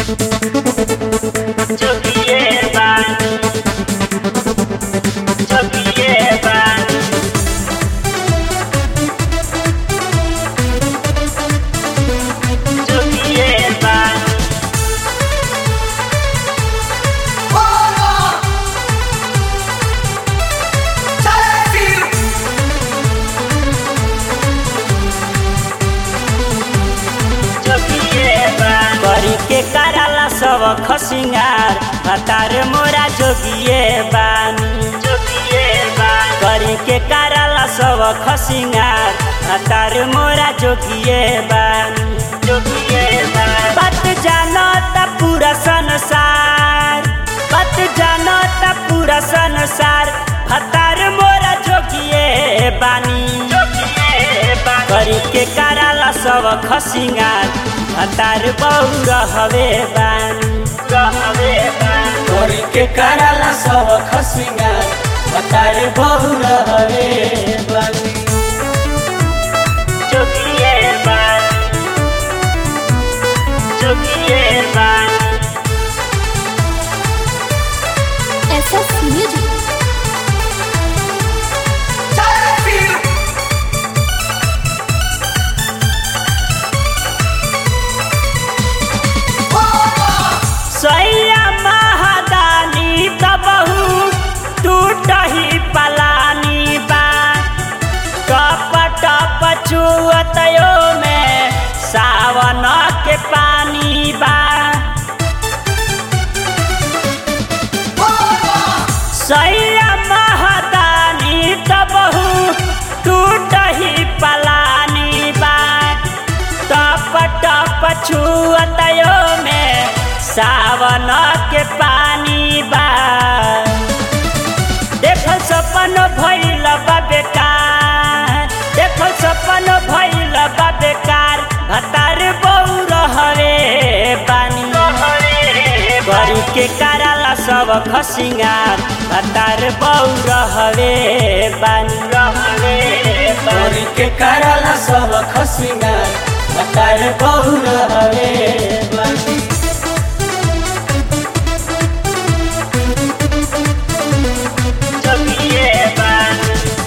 Jogiye ben Jogiye ben Jogiye ben Jogiye ben करी के कराला सब खसिंगार हतार मोरा जोगिए बानी Jogiye ben करी के कराला सब खसिंगार हतार मोरा जोगिए बानी Jogiye ben बात जानो त पूरा संसार बात जानो त पूरा संसार हतार मोरा जोगिए बानी Jogiye ben करी के कराला सब खसिंगार हतार बहु रहवे बानी Rahave ben करी के कराला सब खसिंगार हतार बहु रहवे बानी Jogiye ben Jogiye ben SS Music. सैया महादानी तबहू टूटही पलानी बा टप टप चुअतयो में सावन के पानी बा सैया महादानी तबहू टूटही पलानी बा टप टप छुअतयो में सावन के पानी बा देखल सपन भइल बा बेकार देखल सपन भइल बा बेकार हतार बहु रहवे बानी करी के कराला सब खसिंगार हतार बहु रहवे बानी रहवे करी के कराला सब खसिंगार हतार बहु रहवे बानी Jogiye ben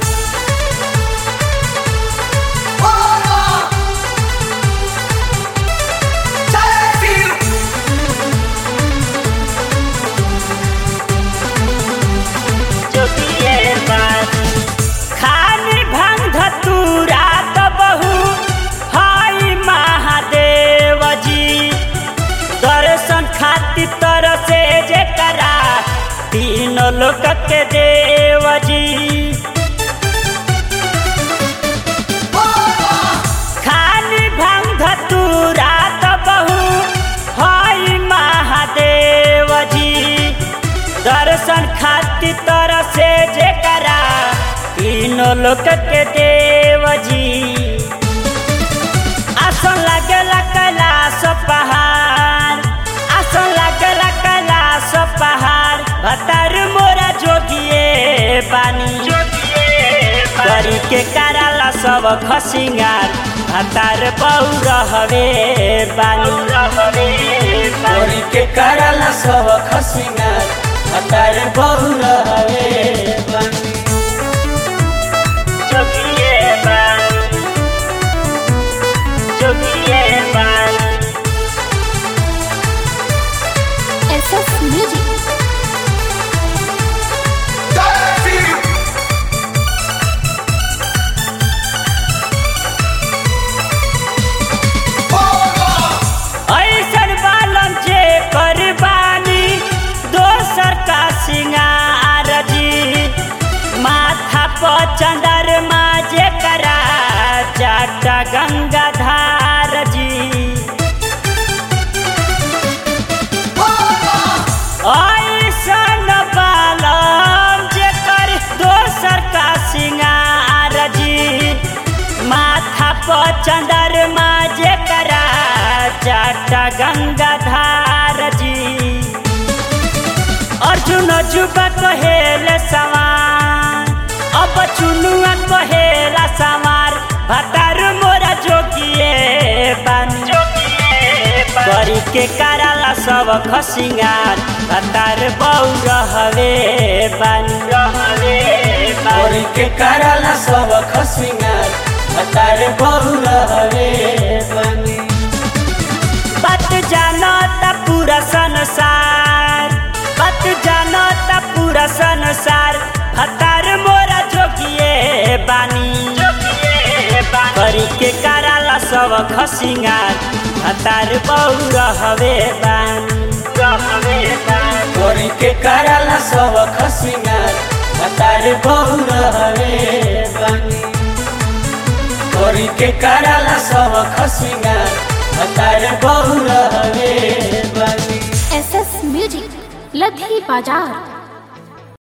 Jogiye ben खाली भांग धतूरा त बहु हाई महादेव जी दर्शन खातिर तरसे जे करा तीनों लोक के देव जी खाली भांग धतूरा त बहु हाई महादेव जी दर्शन खातिर तरसे जे करा तीनों लोक के देव जी आसन लागेला कैलाश पहाड़ आसन लागेला कैलाश पहाड़ भतार मोरा जोगिए बानी Jogiye ben करी के कराला सब खसिंगार भतार बहु रहवे बानी Rahave ben करी के कराला सब खसिंगार भतार बहु रहवे बानी Jogiye ben Jogiye ben SS Music. ऐसन बालम जे करबानी दोसर का सिंगार जी माथा पर चंदरमा जे करा जाटा गंगाधार जी ऐसन बालम जे कर दोसर का सिंगार जी माथा पर चंदरमा जे करा जाटा गंगाधार जी अर्जुन जुबा कहेल सवार अब चुनुआ कहेला सवार भतार मोरा जोगिए बानी जोगिए करी के कराला सब खसिंगार भतार बहु रहवे बानी रहवे और के कराला सब खसिंगार भतार बहु रहवे बानी बात जानता पूरा संसार बात जानता पूरा संसार भतार मोरा जोगिए बानी जोगिए बानी करी के कराला सब खसिंगार भतार बहु रहवे बानी रहवे बानी करी के कराला सब खसिंगार भतार बहु रहवे बानी करी के कराला सब खसिंगार भतार बहु रहवे बानी एस एस म्यूजिक लधी बाजार